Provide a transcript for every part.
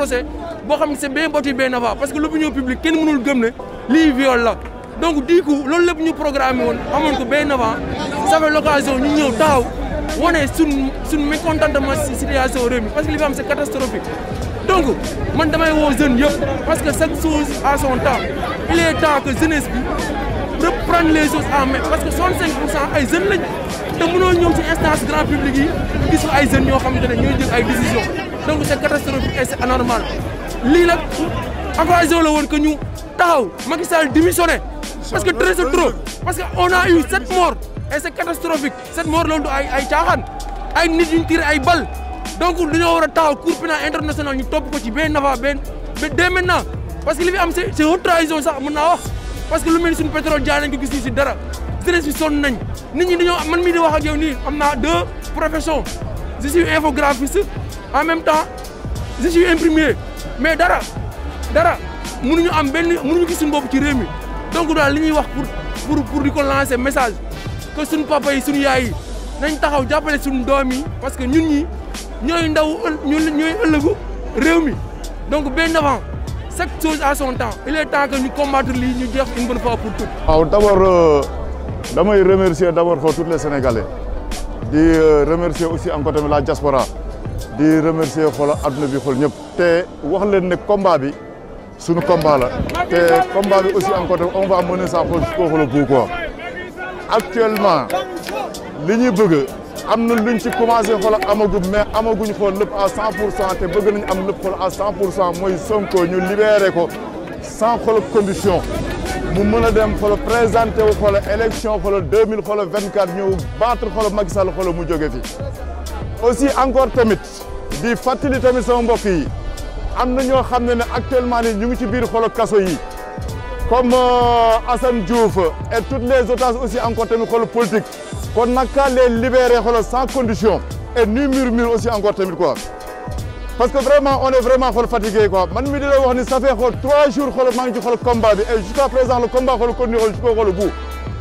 procès boo xam ne c'est bien bâti bien avant parce que l'opinion publique kenn mënul gëm ne lii viol la donc du coup loolu lépp ñu programmé woon amoon ko bien avant ça fait l'occasion ñu ñëw taxaw wane suñ suñ mécontentement si situation réew mi parce que li fi am c'est catastrophique donc man damay woo jeunes yëpp parce que chaque chose à son temps il est temps que jeunesse bi reprendre les choses en main parce que 65 pour cent ay jeunes lañ te mënoo ñëw ci instance grand public yi gis fa ay jeunes ñoo xamante ne ñooy jël ay décisions donc c'est catastrophique et c'est anormal lii nag occasion la woon que ñu taxaw Macky Sall démissionné parce que très c'est trop parce que on a eu sept morts et c'est catastrophique sept morts loolu du ay ay caaxaan ay nit ñu tiré ay balles donc dañoo war a taxaw cour pénal international ñu topp ko ci benn nafa benn ba dès maintenant parce que li fi am c'est c'est haute trahison sax mën naa wax parce que lu mel ni suñu pétrole jaay nañ ko gis ñu si dara jeunesse bi sonn nañ nit ñi dañoo man mii di wax ak yow nii am naa deux professions je suis infographiste en même temps je suis imprimé mais dara dara mënuñu am benn mënuñu gis suñu bopp ci réew mi donc daal li ñuy wax pour pour pour di ko lancer message que suñu papa yi suñu yaay yi nañ taxaw jàppale suñu doom yi parce que ñun ñi ñooy ndaw ñun ñooy ëllëgu réew mi donc bien avant chaque chose à son temps il est temps que ñu combattre lii ñu jeex une bonne fois pour toutes. waaw d'abord damay remercier d'abord xoo tous les Sénégalais di remercier aussi encore tamit la diaspora di remercier xoola adduna bi xool ñëpp. te wax leen ne combat bi suñu combat la te combat bi aussi encore tamit on va mener ça xool koo xool bu quoi actuellement li ñuy bëgg. am na luñ ci commencé xool amaguñ mais amaguñ xool lépp à 100 pour cent te bëgg nañ am lépp xool à 100 pour cent mooy Sonko ñu libéré ko sans xool condition mu mën a dem xool présenté wu xool élection xool 2000 xool 24 ñëw battre xool Macky Sall xool mu jóge fi. aussi encore tamit di fàttali tamit sama mbokk yi am na ñoo xam ne ne actuellement ni ñu ngi ci biir xool kaso yi comme Assane Diouf et toutes les otages aussi encore tamit xool politique. kon naka les libérer xoolal sans condition et ni murmure aussi encore tamit quoi parce que vraiment on est vraiment xool fatigué quoi man mi di la wax ni ça fait xool trois jours xool maa ngi ci xool combat bi et jusqu'à présent le combat xool continue xool jusqu'au xool bout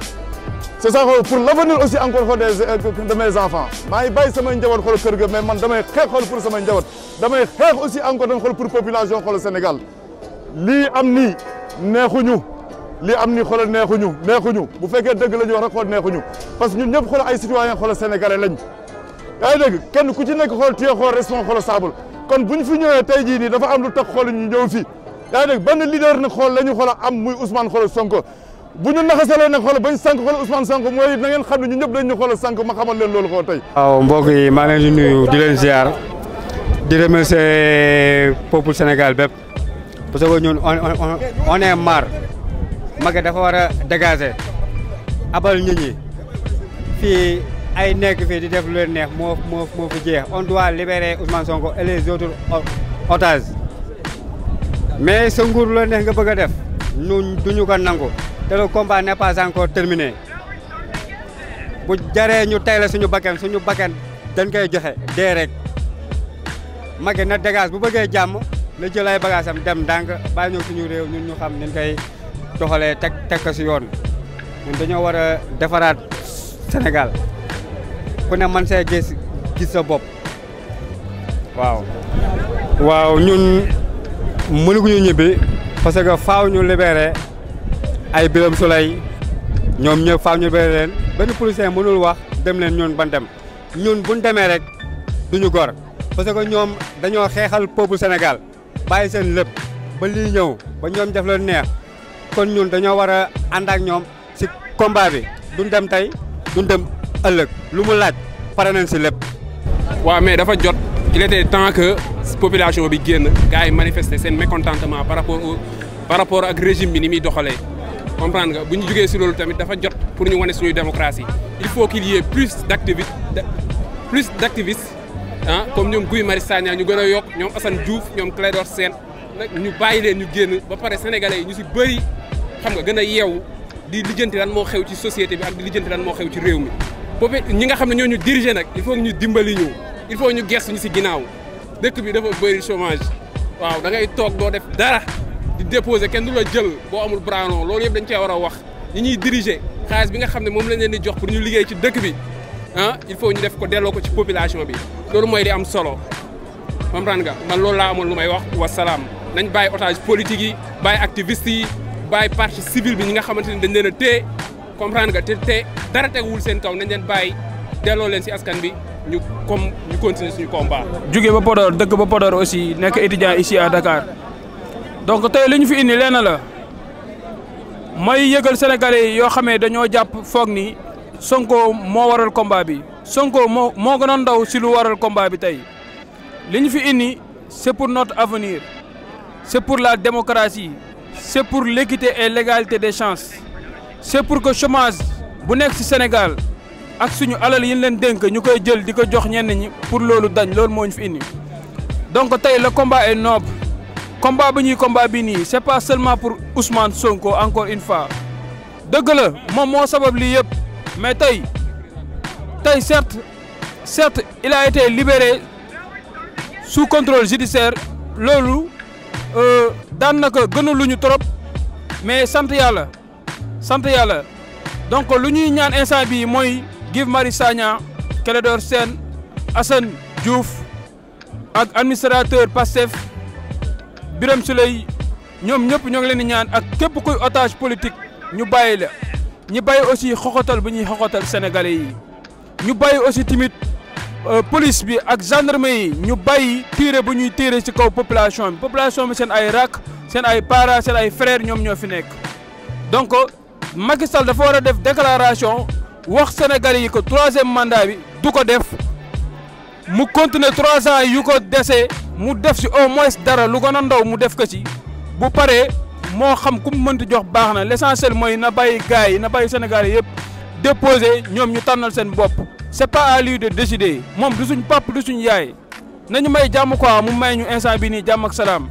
c'est ça xool pour l'avenir aussi encore xool des de mes enfants maa ngi bàyyi samay njaboot xool kër ga mais man damay xeex xool pour samay njaboot damay xeex aussi encore tamit xool pour population xool Sénégal lii am nii neexuñu lii am ni xoolal neexuñu neexuñu bu fekkee dëgg la ñu wax rek xool neexuñu parce que ñun ñëpp xoolal ay citoyens xoolal sénégalais lañ yaa ngi dégg kenn ku ci nekk xool téye xool responsable kon bu ñu fi ñëwee tey jii nii dafa am lu tax xool ñu ñëw fi yaa ngi dégg benn leader nag xool la ñu xool am muy Ousmane xool Sonko bu ñu naxasalee nag xool bañ sànq xool Ousmane Sonko mooy na ngeen xam ne ñun ñëpp dañ ñu xool sànq ma xamal leen loolu xool tey. waaw mbokk yi maa leen di nuyu di leen ziar di remercier peuple Sénégal bépp parce que ñun on on on est marre. Macky dafa war a dégager abal nit ñi fii ay nekk fii di def lu leen neex moo moo moo fi jeex on doit libérer Ousmane Sonko et les autres otages mais sa nguur lu la neex nga bëgg a def ñun duñu ko nangu te le combat n'est pas encore terminé bu jaree ñu tey la suñu bakkan suñu bakkan dañ koy joxe dee rek Macky na dégage bu bëggee jàmm na jël ay bagages am dem ndànk bàyyi ñëw suñu réew ñun ñu xam nañ koy doxalee teg teg ko si yoon ñun dañoo war a defaraat Sénégal ku ne man see gis gis sa bopp waaw. waaw ñun mënuñu ñibbi parce que faaw ñu libéré ay Birame Souleye ñoom ñëpp faaw ñu libéré leen benn policier mënul wax dem leen ñun ban dem ñun buñ demee rek duñu gor parce que ñoom dañoo xeexal peuple Sénégal bàyyi seen lépp ba lii ñëw ba ñoom def leen neex. kon ñun dañoo war a ànd ak ñoom si combat bi duñ dem tey duñ dem ëllëg lu mu laaj pare nañ si lépp. waaw mais dafa jot il était temps que population bi génn gars yi manifester seen mécontentement par rapport au par rapport ak régime bi ni muy doxalee comprendre nga bu ñu jógee si loolu tamit dafa jot pour ñu wane suñuy démocratie il faut qu'il y ait plus d'activistes plus d'activistes ah comme ñoom Guy Marius Sagna ñu gën a yokk ñoom Assane Diouf ñoom Clédor Sène nag ñu bàyyi leen ñu génn ba pare sénégalais yi ñu si bëri xam nga gën a yeewu di lijjanti lan moo xew ci société bi ak di lijjanti lan moo xew ci réew mi boobu ñi nga xam ne ñoo ñu diriger nag il faut ñu dimbali ñu il faut ñu gestu ñu si ginnaaw dëkk bi dafa bëri chômage waaw da ngay toog doo def dara di déposer kenn du la jël boo amul branon loolu yëpp dañ cee war a wax ñi ñuy diriger xaalis bi nga xam ne moom lañ leen di jox pour ñu liggéey ci dëkk bi ah il faut ñu def ko delloo ko ci population bi loolu mooy di am solo comprendre nga man loolu laa amoon lu may wax wasalaam nañ bàyyi otage politique yi bàyyi activiste yi bàyyi partie civile bi ñi nga xamante ne dañ leen a téye comprendre nga te te dara teguwul seen kaw nañ leen bàyyi delloo leen si askan bi ñu comme ñu continuer suñu combat. jóge ba Podor dëkk ba Podor aussi nekk étudiant ici à Dakar donc tey li ñu fi indi lenn la may yëgal sénégalais yi yoo xamee dañoo jàpp foog ni Sonko moo waral combat bi Sonko moo moo gën a ndaw si lu waral combat bi tey li ñu fi indi c'est pour notre avenir c'est pour la démocratie c'est pour l'équité et l'égalité des chances c'est pour que chômage bu nekk ci Sénégal ak suñu alal yi ñu leen dénk ñu koy jël di ko jox ñenn ñi pour loolu dañ loolu moo ñu fi indi donc tey le combat est noble combat bi ñuy combat bi nii c'est pas seulement pour Ousmane Sonko encore une fois dëgg la moom moo sabab lii yëpp mais tey tey certes certes il a été libéré sous contrôle judiciaire loolu daan na ko gënaluñu trop mais sant yàlla sant yàlla donc lu ñuy ñaan instant bii mooy Guy Marius Sagna Clédor Sène Assane Diouf ak administrateur Pastef Birame Souleye ñoom ñëpp ñoo ngi leen di ñaan ak képp kuy otage politique ñu bàyyi la ñu bàyyi aussi xoxotal bu ñuy xoxotal sénégalais yi ñu bàyyi aussi tamit police bi ak gendarmerie yi ñu bàyyi tiire bu ñuy tiire ci kaw population bi population bi seen ay rak seen ay parents seen ay frères ñoom ñoo fi nekk donc Macky Sall dafa war a def déclaration wax sénégalais yi que troisième mandat bi du ko def mu continuer trois ans yu ko dese mu def ci au moins dara lu gën a ndaw mu def ko ci bu paree moo xam ku mu mënti jox baax na l'essentiel mooy na bàyyi gars yi na bàyyi sénégalais yëpp déposer ñoom ñu tànnal seen bopp c'est pas à lui de décider moom du suñ pap du suñ yaay nañu may jàmm quoi mu may ñu instant bi nii jàmm ak salaam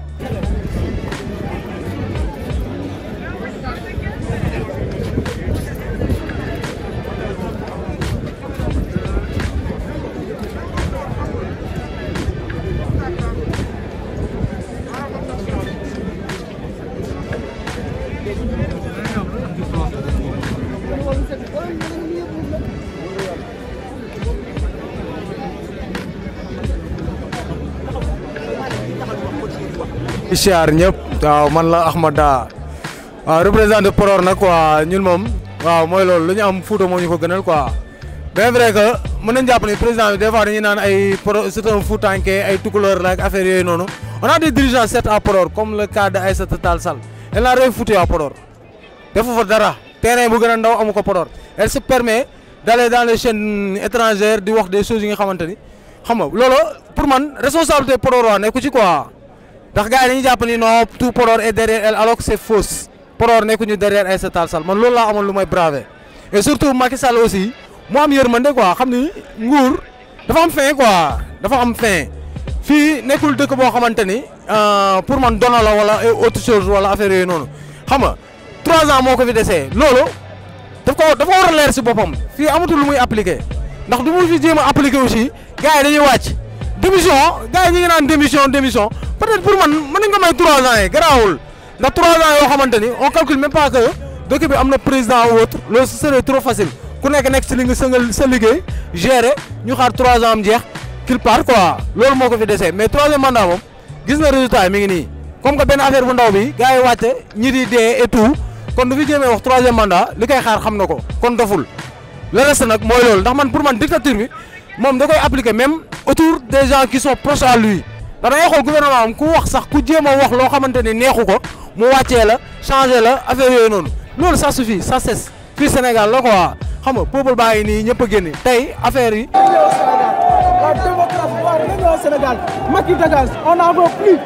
siyaar ñëpp waaw man la Ahmada waaw représentant Podor nag quoi ñun moom waaw mooy loolu lu ñu am Fouta moo ñu ko gënal quoi bien vrai que mën nañ jàpp ni président bi des fois dañuy naan ay pro c'est un Foutanké ay tukulóor la ak affaire yooyu noonu on a des dirigeants certes à Podor comme le cas de Aïssata Tall Sall elle n'a rien foutu à Podor defu fa dara terrain bu gën a ndaw amu ko Podor elle se permet d'aller dans les chaînes étrangères di wax des choses yi nga xamante ni xam nga loolu pour man responsabilité Podor waa nekku ci quoi ndax gars yi dañuy jàpp ni non tout Podor est derrière elle alors que c'est fausse Podor nekkuñu derrière Aïssata Tall Sall man loolu laa amoon lu may braver et surtout Macky Sall aussi mu am yërmande quoi xam ni nguur dafa am fin quoi dafa am fin fii nekkul dëkk boo xamante ni pour man dono la wala autre chose wala affaire yooyu noonu xam nga trois ans moo ko fi desee loolu daf ko dafa war a leer si boppam fii amatul lu muy appliquer ndax du mu fi jéem a appliquer aussi gars yi dañuy wàcc démission gars yi ñu ngi naan démission démission peut-être pour man mën nañ ko may trois ans yi garaawul ndax trois ans yoo xamante ni on calcule même pas que dëkk bi am na président ou autre loolu ce serait trop facile ku nekk nekk si li nga sëngal sa liggéey gérer ñu xaar trois ans am jeex qu'il part quoi loolu moo ko fi desee mais troisième mandat moom gis na résultat yi mi ngi nii comme que benn affaire bu ndaw bi gars yi wàcce ñi di dee et tout kon du fi jéemee wax troisième mandat li koy xaar xam na ko kon doful le reste nag mooy loolu ndax man pour man dictature bi moom da koy appliquer même autour des gens qui sont proches à lui da ngay xool gouvernement am ku wax sax ku jéem a wax loo xamante ni neexu ko mu wàccee la changer la affaire yooyu noonu loolu ça suffit ça cesse fii Sénégal la quoi xam nga peuple baa ngi nii ñëpp a génne tey affaire yi. la démocratie waaw dañu ñëw Sénégal Macky dégage on n'en veut plus.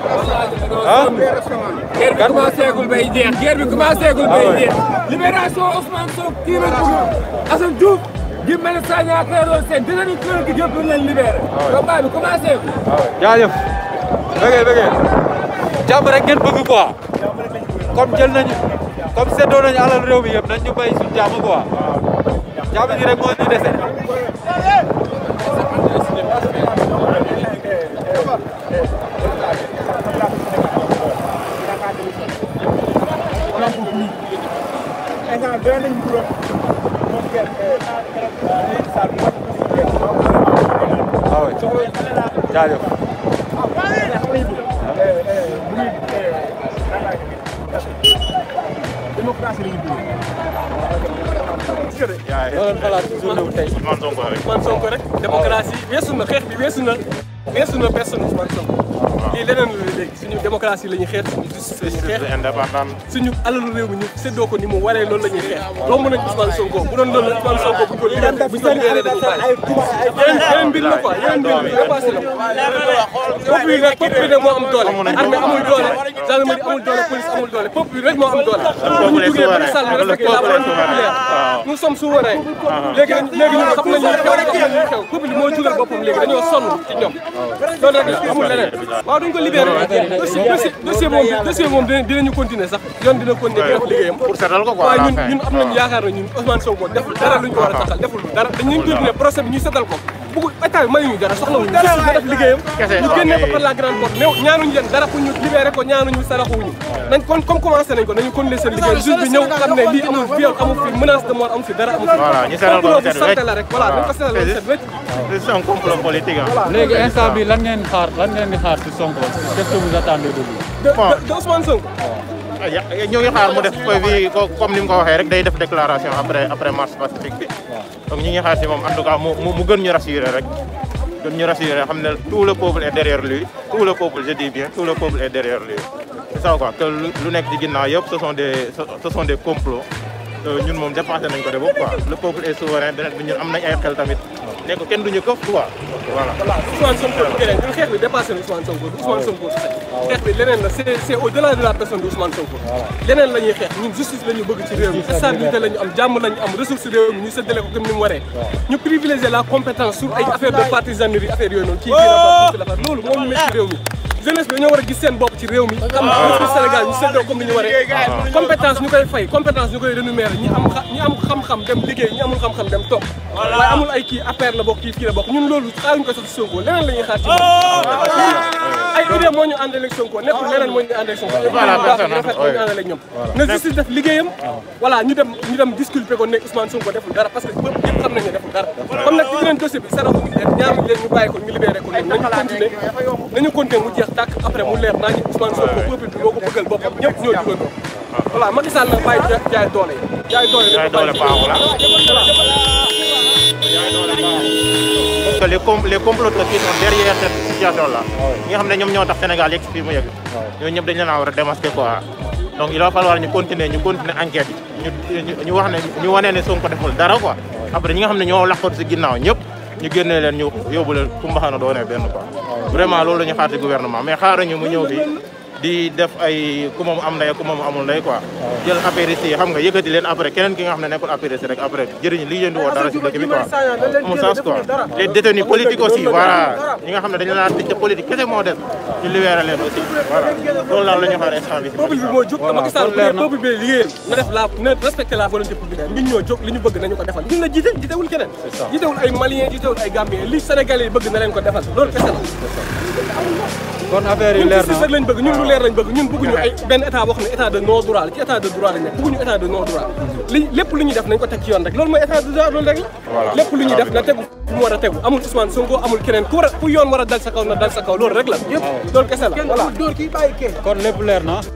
ah. guerre bi commencé gul bay jeex guerre bi commencé gul bay jeex. libération Ousmane Sonko kii la bëgg Assane Diouf Guy Marius Sagna Clédor Sène dinañu kër gi yëpp leen libéré. combat bi commencé gul. jaajëf. bëggee bëggee. jàmm rek ngeen bëgg quoi. comme jël nañu comme seddoo nañu alal réew mi yëpp nañ ñu bay suñu jàmm quoi. jàmm gi rek moo ñu dese. waaw jaajëf démocratie la ñu dund. loolu xalaat journée bu tey Ousmane Sonko rek Ousmane Sonko rek démocratie weesu na xeex bi weesu na weesu na personne Ousmane Sonko lii leneen la léegi suñu démocratie la ñuy xeex suñu justice la ñuy xeex indépendant suñu alalu réew mi ñu séddoo ko ni mu waree loolu la ñuy xeex romb nañ Ousmane Sonko bu doon loolu la Ousmane Sonko bu ñu ko libéré bu ñu ko libéré dañu bàyyi yeneen yeneen mbir la quoi yeneen mbir bi dépassé na peuple bi rek peuple bi rek moo am doole armée amul doole gendarmerie amul doole police amul doole peuple bi rek moo am doole bu ñu jugee Macky Sall ñu respecté la volonté populaire nous sommes souverains léegi léegi ñun xam nañu xew xam nañu xew peuple bi moo jugal boppam léegi dañoo sonn ci ñoom loolu rek la amul leneen waaw duñ ko libéré dossier dossier dossier moom dossier moom dinañu continuer sax yoon dina continuer def liggéeyam pour seetal ko quoi waaye ñun ñun am nañu yaakaar na ñun Ousmane Sonko deful dara luñ ko war a taxal deful dara dañuy continuer procès bi ñu seetal ko bugg état bi mayuñu dara soxlawuñu justice na def liggéeyam ñu génnee ko par la grande porte néew ñaanuñu leen dara pour ñu libéré ko ñaanuñu saraxuñu nañ kon comme commencé nañ ko nañu continuer seen liggéey juge bi ñëw xam ne lii amul viol amul fi menace de mort amul fi dara amul fi Voilà, ñu seetal ko complot mu bu set santé la rek voilà nañ ko seetal mu set wecc C'est un complot politique hein. léegi instant bi lan ngeen xaar lan ngeen di xaar ci Sonko qu'est-ce que vous attendez de lui. de de Ousmane Sonko ñu ngi xaar mu def bi comme ni mu ko waxee rek day def déclaration après après marche pacifique bi donc ñu ngi xaar si moom en tout cas mu mu mu gën ñu rassurer rek gën ñu rassurer xam ne tout le peuple est derrière lui tout le peuple je dis bien tout le peuple est derrière lui c'est ça quoi que lu lu nekk ci ginnaaw yëpp ce sont des ce sont des complots Euh, ñun moom dépassé nañ ko de boobu quoi le peuple est souverain beneen bi ñun am nañ ay xel tamit ne ko kenn duñu këf quoi voilà. Ousmane Sonko du keneen ñun xeex bi dépassé na Ousmane Sonko du Ousmane Sonko su xeex bi leneen la c'est c'est au-delà de la personne de Ousmane Sonko leneen la ñuy xeex ñun justice la ñu bëgg ci réew mi stabilité la ñu am jàmm la ñu am ressource réew mi ñu séddale ko comme ni mu waree ñu privilégier la compétence sur ay affaire de partisanerie affaire yooyu noonu kii kii la far kii la far loolu moo ñu métti ci réew mi jeunesse bi dañoo war a gis seen bopp ci réew mi xam ressource Sénégal ñu séddoo comme ni ñu waree compétence ñu koy fay compétence ñu koy rémunérer ñi am xa- ñi am xam-xam dem liggéey ñi amul xam-xam dem toog waaye amul ay kii affaire la bokk kii kii la bokk ñun loolu xaaruñu ko sax ci Sonko leneen la ñuy xaar ci moom ay idée moo ñu àndal ak Sonko nekkul leneen moo ñu àndal ak Sonko Voilà, personne, rafet moo ñu àndal ak ñoom na justice def liggéeyam voilà ñu dem ñu dem disculper ko ne Ousmane Sonko deful dara parce que ñëpp ñëpp xam nañu ne deful dara comme nag ci beneen dossier bi saraxu leen ñaanuñu leen ñu bàyyi ko ñu libéré ko noonu nañu continuer nañu continuer mu jeex tàkk après mu leer naa ñu Ousmane Sonko peuple bi moo ko bëggal boppam ñëpp ñoo jugandoo voilà Macky Sall nag bàyyi jaay doole yi jaay doole Jaay doole baaxul, parce que les com les comploteurs qui sont derrière cette situation là ñi nga xam ne ñoom ñoo tax Sénégal yegg si fii mu yegg ñooñu ñëpp dañ leen a war a démasquer quoi donc il va falloir ñu continuer ñu continuer enquête yi ñu ñu wax ne ñu wane ne Sonko deful dara quoi après ñi nga xam ne ñoo laqatu si ginnaaw ñëpp ñu génnee leen ñu yóbbu leen fu mbaxana doone benn quoi vraiment loolu la ñu xaar ci gouvernement mais xaaruñu mu ñëw fii di def ay ku moom am ndey ku moom amul ndey quoi jël apéristes yi xam nga yëkkati leen après keneen ki nga xam ne nekkul apériste rek après jëriñ li yéen di woo dara si dëkk bi quoi amul sens quoi les détenus politiques aussi voilà ñi nga xam ne dañu naan tëj te politique kese moo des ñu libéré leen aussi voilà loolu daal la ñu xaar instant bi peuple bi moo jóg te Macky Sall bu dee peuple bi liggéeyam na def la na respecter la volonté populaire ñun ñoo jóg li ñu bëgg nañu ko defal ñun la jiite jiitewul keneen jiitewul ay Maliens jiitewul ay Gambiens li Sénégalais yi bëgg na leen ko defal loolu kese la kon affaire yi ñun leer justice na rek lañ bëgg ñun lu leer lañ bëgg ñun bëgguñu ay benn état boo xam ne état de non droit la ci état de droit lañ nekk bëgguñu état de non droit li lépp lu ñu def nañ ko teg ci yoon rek loolu mooy état de droit loolu rek la lépp lu ñu def na tegu fu mu war a tegu amul Ousmane Sonko amul keneen ku war a ku yoon war a dal sa kaw na dal sa kaw loolu rek la loolu kese la voilà dóor kii bàyyi kee kon lépp leer na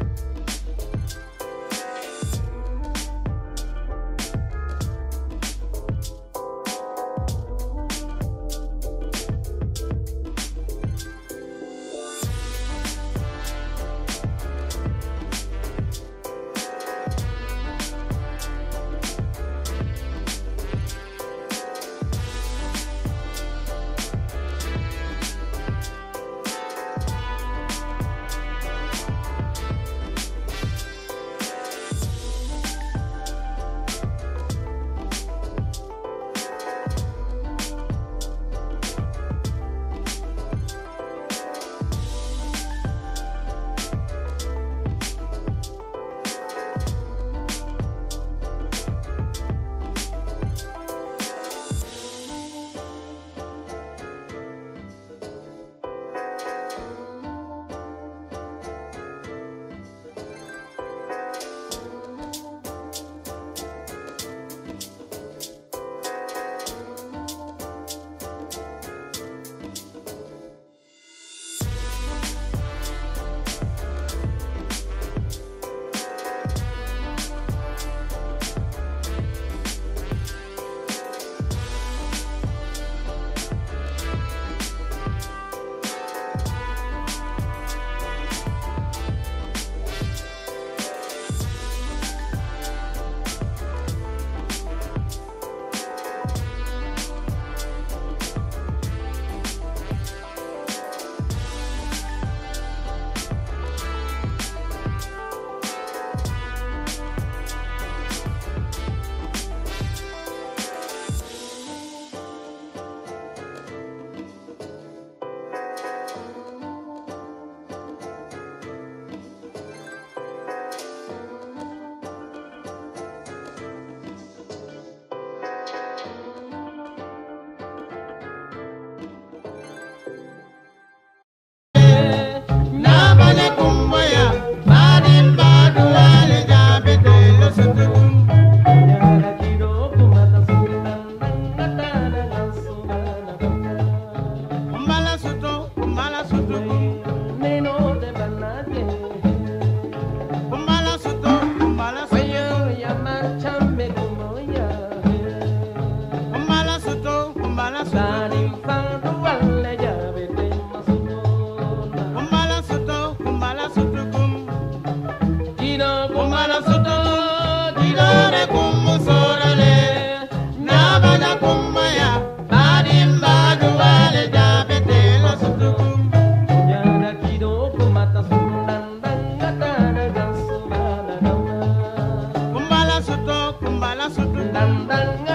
nga sut ndam dal nga